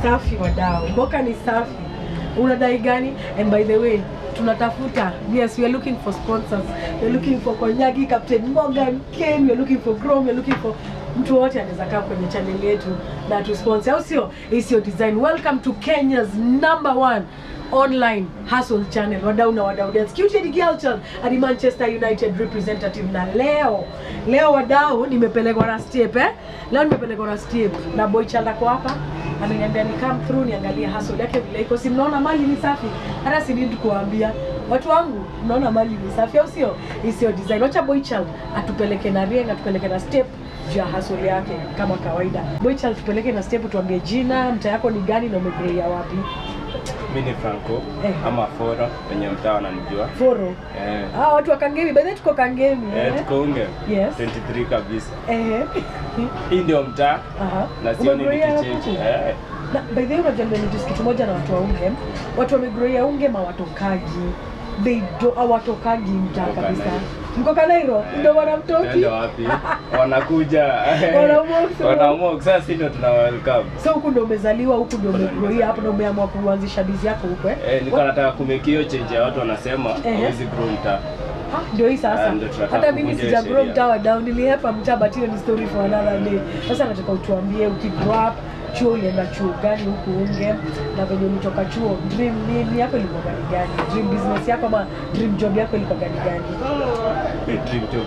safi wadau mboka ni safi unadai gani and by the way tunatafuta yes we are looking for sponsors we are looking for konyagi captain morgan ken we are looking for chrome we are looking for mtu wote anaweza kaa kwenye channel yetu na tusponsor au sio hii sio design welcome to kenya's number one online hustle channel wadau na wadau dance Cutie girl child hadi manchester united representative na leo leo wadau nimepelekwa na step eh leo nimepelekwa na step na boy child ako hapa ameniambia ni come through niangalie hustle yake vile iko si mnaona mali ni safi hata si need kuambia watu wangu mnaona mali ni safi au sio hii sio design wacha boy child atupeleke na rieng atupeleke na step juu ya hustle yake kama kawaida boy child tupeleke na step tuambie jina mta yako ni gani na umegrowia wapi mi ni franco Eh. ama foro wenye mtaa wananijua foro eh, ah watu wa kangemi by the way tuko kangemi eh, eh? tuko unge Yes. 23 kabisa eh hii ndio mtaa aha na sioni Umegrowia nikichange wapi? eh, Na by the way unajua nimenotice kitu moja na watu wa unge watu wamegroia unge mawatokagi they do hawatokagi mtaa Mko kabisa Kanairo. mko kanairo ndio wanamtoki Tuende wapi wanakuja Wanaamua kusema- wanaamua sasa si ndio tuna welcome so huku ndio umezaliwa huku ndio Huku ndio umegroia hapo ndio umeamua kuanzisha bizi yako huko eh eh, nilikuwa nataka kumekio change ya watu wanasema Ehe. hawezi grow mtaa Ah, ndio hii sasa Ah, ndio tunataka hata mimi kuvunja sija grow sheria. mtaa wa down nilihepa mtaa but hiyo ni story for another day sasa nataka utuambie ukigrow up chuo ulienda chuo gani huku unge na venye ulitoka chuo dream nini yako ilikuwa gani gani dream business yako ama dream job yako ilikuwa gani gani Dream job.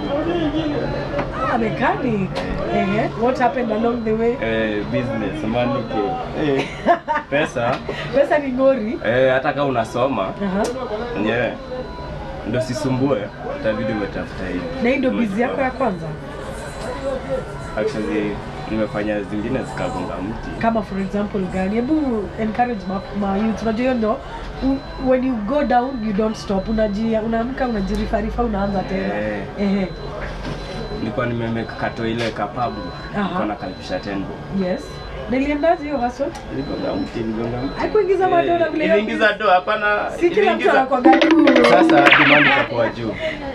ah, mechanic ehe what happened along the way eh, business money eh, pesa pesa ni ngori eh, hata kama unasoma Aha. enyewe ndo sisumbue itabidi umetafuta hivi na hii ndio bizi yako ya kwanza actually nimefanya zingine zikagonga mti kama for example gani hebu encourage ma, ma youth unajua hiyo ndo u- when you go down you don't stop unaji unaamka unajirifarifa unaanza tena Eh. ehe nilikuwa nimemeka kato ile kapabu Aha. nilikuwa nakalifisha tenbo yes niliendaje hiyo hustle niligonga mti niligonga mti Haikuingiza madola Eh, vile hiyo iliingiza do hapana si kila mtu iliingiza- anakwaga tu sasa demand ikakuwa juu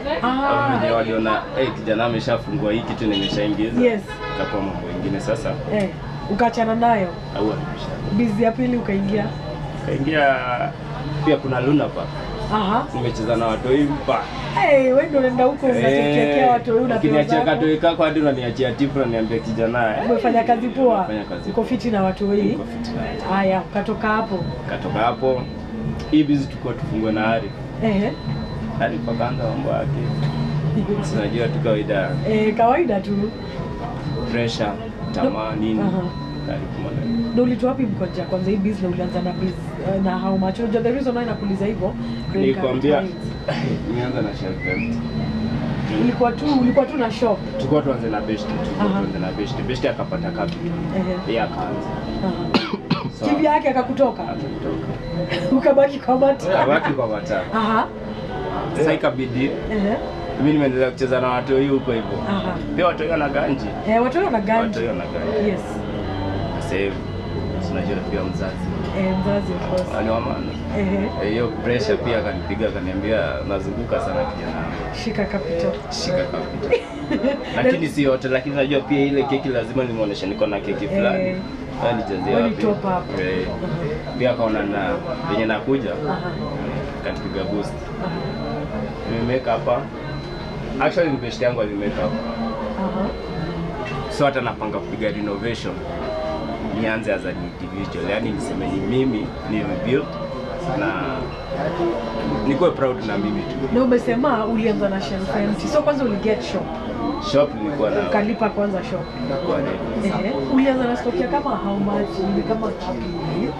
Ah, wenye waliona hey, kijana ameshafungua hii kitu nimeshaingiza Yes. ikakuwa mambo ingine sasa eh, ukaachana nayo au amesha bizi ya pili ukaingia kaingia pia kuna Luna Park aha nimecheza na watoi mpa hey, wewe ndio unaenda huko unatekea watu wewe unapewa ukiniachia zako. katoi kako hadi unaniachia tipu unaniambia kijana eh, umefanya kazi poa Umefanya kazi uko fiti na watu wengi uko fit na- haya ukatoka hapo katoka hapo hii bizi tulikuwa tufungue na Arif ehe Arif akaanza mambo yake sinajua tu kawaida eh, kawaida tu pressure tamaa nini Aha. Arif mwana- na ulitoa wapi mkoja kwanza hii business na ulianza na biz uh, na how much unajua the reason why nakuuliza hivyo credit nilikwambia card clients. nimeanza na shelf empty ulikuwa tu ulikuwa tu na shop tulikuwa tuanze na best tulikuwa Aha. tuanze na best best akapata capital ehe yeye akaanza aha. So, kivi yake akakutoka akatoka ukabaki kwa mata kabaki kwa matatu aha sasa ikabidi ehe mimi nimeendelea kucheza na watu hii huko hivyo aha pia watu wana ganji eh watu wana watu ganji wana ganji yes sasa hivi tunajua pia mzazi eh mzazi of course ani wa maana ehe Eh, hiyo pressure pia akanipiga akaniambia nazunguka sana kijana wangu. shika capital shika capital lakini si yote lakini najua pia ile keki lazima nimuoneshe niko na keki fulani Eh. Wewe nichezee Wewe ni wapi? top up. Eh. pia akaona na venye nakuja aha kanipiga boost aha nimemeka hapa actually ni best yangu alimeka hapa aha so hata napanga kupiga renovation nianze as an individual yani niseme ni mimi nimebuild na nikuwe proud na mimi tu na umesema ulianza na shelf empty so kwanza uliget shop shop nilikuwa na ukalipa kwanza shop nilikuwa ready. Ehe. ulianza na stock ya kama how much ni kama ngapi hivi?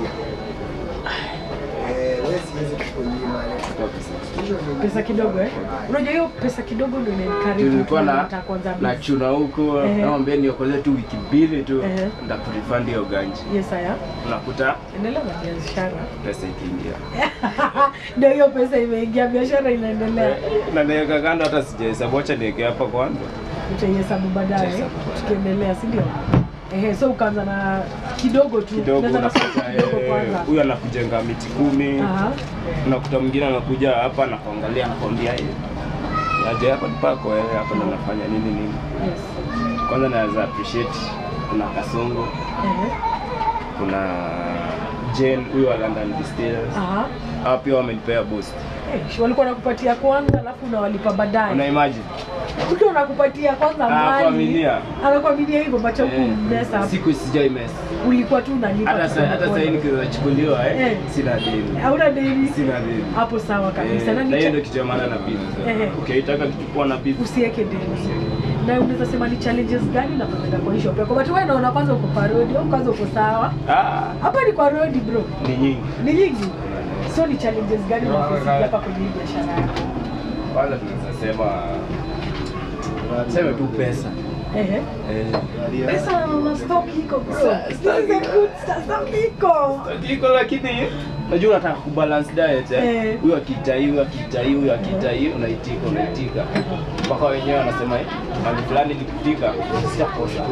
Kwa pesa. pesa kidogo eh unajua hiyo pesa kidogo ndio inaencourage tulikuwa mtu na anataka kuanza na business. chuna huko Ehe. naombe niokoze tu wiki mbili tu Ehe. ndakurifund hiyo ganji yes haya unakuta endelea na biashara pesa ikiingia ndio hiyo pesa imeingia biashara inaendelea na niweka kando hata sijahesabu acha niweke hapa kwanza utaihesabu baadaye Tutahesabu baadaye. tukiendelea si ndio ehe so ukaanza na kidogo tu kidogo Unaanza na stock unakuta kidogo eh, kwanza huyu anakujenga miti kumi aha unakuta mwingine anakuja hapa nakuangalia nakwambia "Eh, aje hapa ni pako eh, hapa ndo nafanya nini nini yes kwanza naweza appreciate kuna kasongo ehe kuna Jane huyo wa London Distillers. Aha. Hao pia wamenipea boost. Eh, shi walikuwa nakupatia kwanza alafu unawalipa Una baadaye. imagine? Mtu anakupatia kwanza Ah, mali. kuaminia. Anakuaminia hivyo bacha huku Eh, mesa. Siku sijai mess. Ulikuwa tu unalipa. Hata tu sa, hata polepole. sasa nikichukuliwa eh, Eh. sina deni. Hauna deni. Sina deni. Hapo sawa kabisa. Eh, Na na ni hiyo cha- ndio kitu ya maana na business. Ehe. Ukitaka kitu poa na business. usiweke deni. Na unaweza sema ni challenges gani unafanyaga kwa hii shop yako? But wewe naona kwanza uko kwa road, au kwanza uko sawa. Ah, Hapa ni kwa road bro. ni nyingi. Ni nyingi. So ni challenges gani unafikia hapa kwenye hii biashara yako? Kwanza tunaweza sema sema tu pesa. Ehe. Eh. Pesa na stock iko bro. Sa- This is stock a iko. good sta- stock iko. Iko lakini unajua unataka kubalance diet eh. Eh. Huyu akitai, huyu akitai, huyu akitai, unaitika, unaitika. Mpaka wenyewe wanasema eh, mali fulani nikifika sitakosha.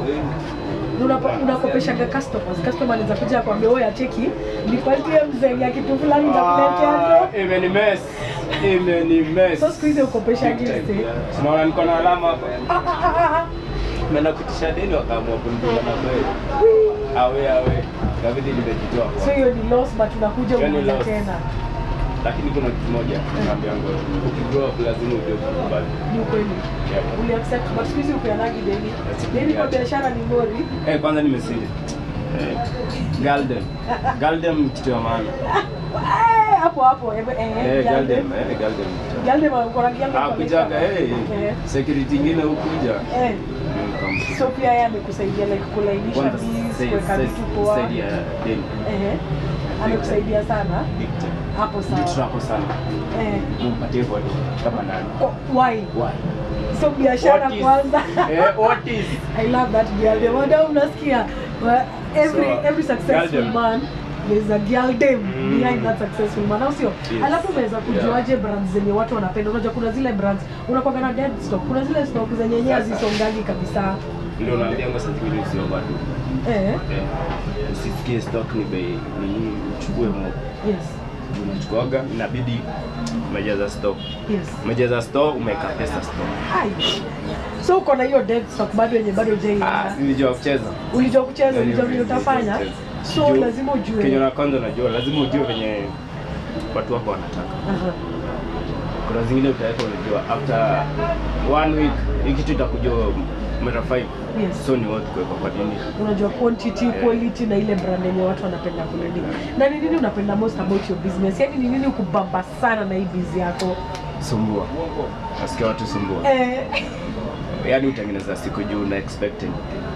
Unapa- unakopeshaga customers. Customer anaweza kuja akwambia wewe acheki, nipatie mzee ya kitu fulani nitakuletea Ah, tu. Imenimes. Imenimes. So siku hizi ukopeshaji Big time. mzee. Unaona niko na alama hapa. Ah, ah, ah, ah. Naenda kutisha deni wakaamua kunipiga na kweli. Wii. Awe awe. Kabidi nimejitoa kwa. So hiyo ni loss but unakuja Hiyo ni unaanza loss. tena. Lakini kuna kitu moja naambia ngo ukigrow up lazima ujue kukubali. Ni ukweli. Yeah. Uli accept but siku hizi upeanagi deni. That's it. Deni kwa Yeah. biashara ni ngori. Eh, kwanza nimesili. Eh, Galdem. Galdem ni kitu ya maana. Eh, hapo hapo. Eh, eh, Eh, Galdem. Galdem, eh, Galdem. Galdem uko na Galdem Ah, kwa kujaga, biashara. eh. Eh. Security ingine hukuja. Eh. So pia yeye amekusaidia like kulainisha Kwanza bees, sai- kuweka sai- vitu poa. saidi ya deni. Eh. Amekusaidia sana. Big time. Hapo Ndio sawa. tunako sana. Eh. Mumpatie kwa kama nani. Kwa- Why? Why? So biashara What is- kwanza. Eh, what is? I love that Galdem. Wada unasikia Well, every So, every successful Galdem. man there's a Galdem Mm. behind that successful man. Au sio? Yes. Alafu unaweza kujuaje brands zenye watu wanapenda? Unajua kuna zile brands unakuwa na dead stock. Kuna zile stock zenye yenyewe Sasa. hazisongagi kabisa. Ndio naambia ngo sasa hivi usiovadu. Eh. Eh, usisikie stock ni bei ni uchukue mo Yes. unachukuaga inabidi umejaza stock Yes. umejaza store umeweka pesa store Ai. So uko na hiyo dead stock bado yenye bado ah hujaiona. nilijua kucheza Ulijua kucheza, Yaani ulijua vile vile utafanya. kucheza. So Juu- lazima ujue. kenye na kwanza unajua lazima ujue venye watu wako wanataka Aha. kuna zingine utaweka unajua after one week hii kitu itakujua mara five Yes. so ni watu kuwekwa kwa dini unajua quantity quality na ile brand yenye watu wanapenda kunini na ni nini unapenda most about your business yani ni nini ukubamba sana na hii bizi yako sumbua nasikia watu sumbua eh, yaani utengeneza siku juu na expecting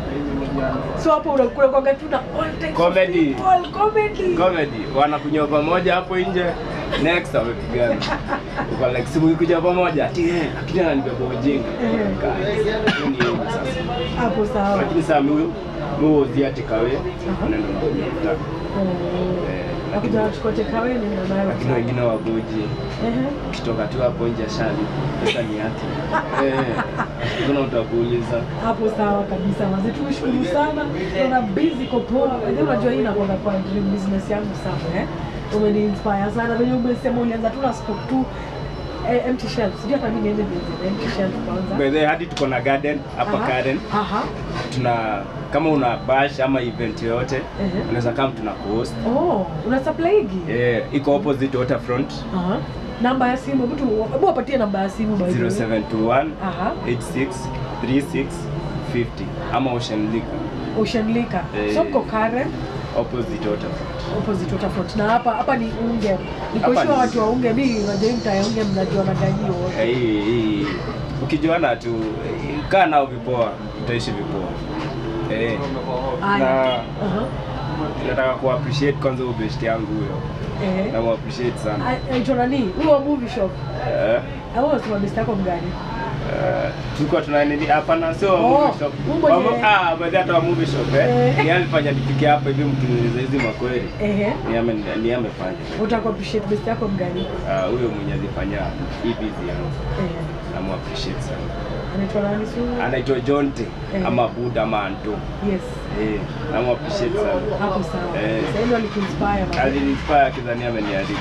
so hapo unakula kwaga tu na all types of Comedy. people, comedy comedy wanakunywa pamoja hapo nje next wamepigana uko like simu ikuja pamoja ati eh lakini ananibeba ujinga Eh. Guys, hiyo ni yangu sasa hapo sawa lakini saa mi muozi ati kawe unaenda unakunywa mtaa Eh, nakuja nachukua tekawe nenda nayo lakini wengine wagoji Ehe. ukitoka tu hapo nje shali pesa ni yake eh kuna utakuuliza hapo sawa kabisa mazi tushukuru sana na busy kwa poa Unajua unajua hii inakwenda kwa dream business yangu sana eh umeni inspire sana venye umesema ulianza tu na stock tu eh, empty shelves sijui hata mimi niende nianze empty shelf kwanza by the way, hadi tuko na garden hapa Aha. garden aha tuna kama una bash ama event yoyote Ehe. unaweza kama tuna host oh una supply higi eh iko opposite waterfront aha namba ya simu hebu tu hebu wapatie namba ya simu by the way. 0721 aha 863650 ama Ocean Liquor Ocean Liquor Eh. so mko Karen opposite waterfront opposite waterfront na hapa hapa ni unge Hapa nikoshua ni- watu wa unge mi unajua hii mtaa ya unge mnajua naganyio wote Eh, hii hii ukijuana tu eh, kaa nao vipoa utaishi vipoa eh Aya. na Aha. nataka ku appreciate kwanza huyo best yangu huyo Eh. na mu appreciate sana Ai- aitwa nani huyo wa movie shop eh au unasema best yako mgani eh, tulikuwa tuna nini hapana sio wa Oh, movie shop Mungu Wa mwenye- mo- ah baada hata wa movie shop eh Eh. ni alifanya nifike hapa hivi mkiniuliza hizi makweli ehe ni ame ni amefanya utaku appreciate best yako mgani Ah, huyo mwenye alifanya hii busy yangu ehe namu appreciate sana anaitwa nani su anaitwa Jonte Eh. ama Buda ama Anto yes eh namu appreciate sana hapo sawa Eh. sasa ndio alikuinspire man. alinipaya kidhani ameniharibu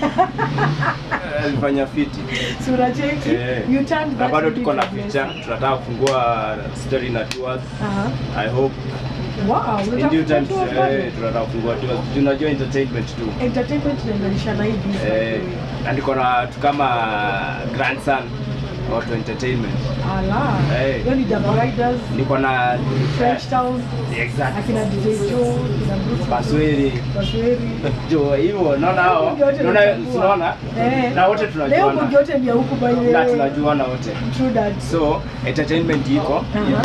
alifanya fiti sura cheki Eh. you turned na that bado into tuko na business. picha tunataka kufungua story na tours aha i hope Wow, In unataka due time kufungua bado? eh, tunataka kufungua tu. Tunajua entertainment tu. Entertainment inaendanisha na hii business. Eh, na niko na watu kama grandson watu entertainment. Ala. Eh. Hiyo ni Double Riders, Niko na French Town, exactly. akina DJ Joe, akina Bruce Basweri. Basweri. Jo, hivyo naona hao. Bunge wote Naona tunajua. tunaona. Eh. Na wote Leo tunajuana. bunge yote ni ya huku by the Na way. tunajuana wote. True that. So, entertainment iko. Aha.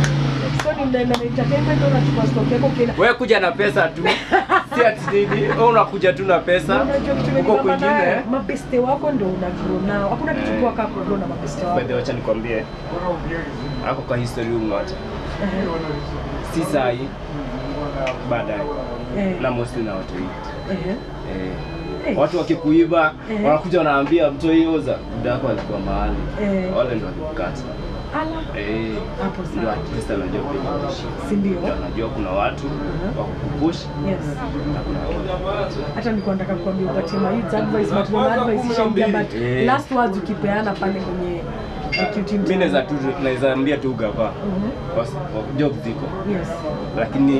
So ni mnaenda na entertainment au unachukua stock yako kila Wewe kuja na pesa tu. Si ati nini? Wewe unakuja tu na pesa. Unajua kitu Huko imenibamba nayo, kwingine. mabeste wako ndo una grow nao. Hakuna kitu Eh. poa kama grow na mabeste wako. By the way, acha nikwambie. Ako kwa history ungoja. Ehe. Si sahi. Baadaye. Eh. Na mostly na watu wengi. Ehe. Eh. Eh. Watu wakikuiba Eh. wanakuja wanaambia mtu oza muda wako alikuwa mahali Eh. wale ndo walikukata Ala. eh, Hapo ndio sawa. at least anajua penye unaishi. Si ndio? Ndio anajua kuna watu Mhm. wa kukupush Yes. na kuna watu hata nilikuwa nataka kuambia upatie ma youth advice but mama advice ishaingia but Eh. last words ukipeana pale kwenye uh, QT mimi mtaani. naweza tu naweza ambia tu gava Mhm. Kwa- kwa job ziko Yes. lakini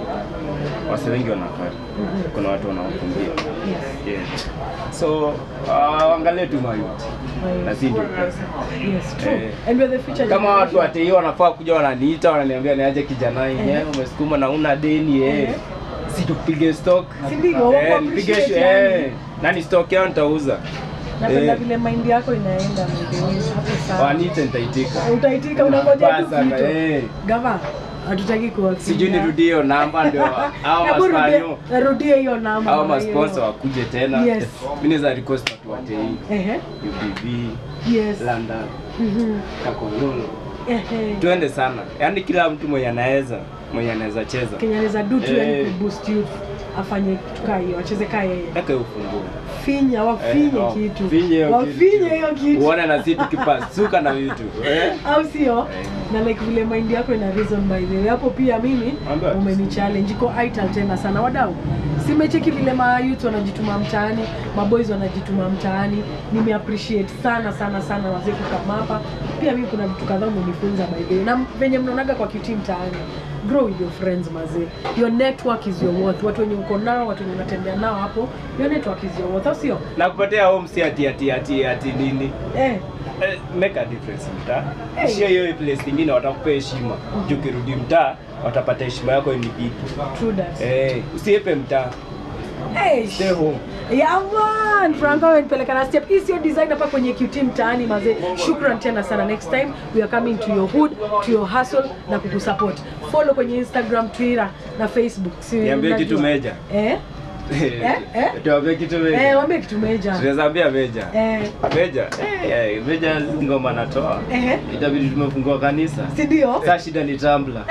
wase wengi wanafanya Mhm. kuna watu wanaokumbia Yes. yeah. so uh, angalie tu mayuti na si ndio pesa Yes, true. Eh. And we're the future kama watu generation. watei wanafaa kuja wananiita wananiambia niaje kijana hii Eh. eh, umesukuma na una deni eh. Eh. si tupige stock Si ndio? eh, Wako nipige appreciate eh, yani. nani stock yao nitauza Napenda eh. vile mind yako inaenda mwenyewe. Hapo sawa. wanite nitaitika Utaitika unangoja tu Basa, kitu. eh. Gava, hatutaki kuwafinya. sijui nirudie hiyo namba ndio au Hebu rudie- maspanyo Rudie hiyo namba. au mara hiyo. masponsor wakuje tena Yes. mimi naweza request watu watei Ehe. UBV Yes. London Mhm. Kakololo Ehe. tuende sana yaani kila mtu mwenye anaweza mwenye anaweza cheza Kenya anaweza do tu yani Eh. kuboost youth afanye kitu kaa hiyo acheze kaa yeye eka hiyo ufunguo finya wafinye Eh, oh, kitu finye hiyo wafinye kitu. hiyo kitu uone na sisi tukipasuka na vitu eh? au sio Eh. na like vile mind yako ina reason by the way hapo pia mimi Ambayo. umeni challenge iko ital tena sana wadau simecheki vile ma youth wanajituma mtaani maboys wanajituma mtaani nime appreciate sana sana sana wazee kukama hapa pia mimi kuna vitu kadhaa umenifunza by the way na venye mnaonaga kwa QT mtaani grow with your friends mazee your network is your worth watu wenye uko nao watu wenye unatembea nao hapo your network is your worth au sio na kupatia home si ati ati ati ati nini eh Eh, make a difference mtaa Hey. shia hiyo place nyingine watakupea heshima juu ukirudi mtaa watapata heshima yako ni vipi true that eh usiepe mtaa hey, stay home Yeah man, Franco amenipeleka na step. Hii sio design hapa kwenye QT mtaani mazee. Shukran tena sana. Next time we are coming to your hood, to your hustle na kukusupport. Follow kwenye Instagram, Twitter na Facebook. Si Niambie unajua? kitu meja. Eh? eh? tuambie kitu Eh, meja waambie kitu meja. tunaweza ambia meja Eh. meja eh, eh, meja ngoma natoa Eh. itabidi tumefungua kanisa Si ndio? Sasa shida ni tumbler.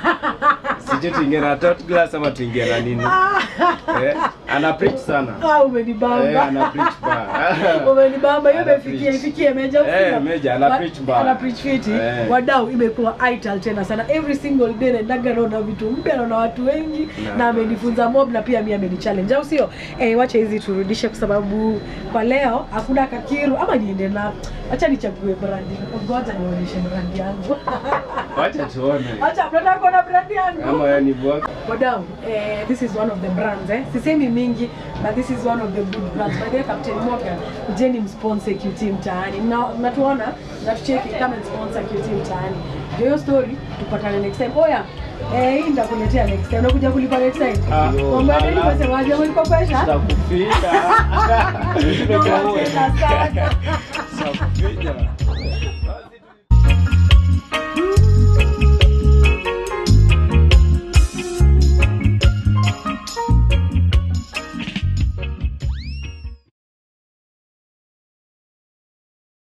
Sijui tuingie na tot glass ama tuingie na nini. Eh, ana preach sana. Ah, Eh, umenibamba. ana preach ba. Umenibamba hiyo Ana imefikia preach. ifikie meja Eh, usio? meja, ana Wa- preach ba. Ana preach fiti. Eh. Wadau imekuwa ital tena sana. Every single day naendaga naona vitu mpya naona watu wengi Na- na amenifunza mob na pia mimi amenichallenge au sio? Eh, wacha hizi turudishe kwa sababu kwa leo hakuna kakiru ama niende na acha nichague brandi. Ngoja nionyeshe brandi yangu. Wacha tuone. Acha mnataka kuona brandi yangu. Kama yeye ni bwaka. Wadau, eh, this is one of the brands eh. Sisemi mingi but this is one of the good brands. By the way, Captain Morgan, kujeni msponsor QT mtaani. Mna- Mnatuona, mnatucheki kama sponsor QT mtaani. Ndio hiyo story, tupatane next time. Oya, eh, hii nitakuletea next time. Unakuja kulipa next time. Ah, Mambo ya deni ala. unasemaje? Umenikopesha? Tutakufika. Nawapenda sana. Tutakufika.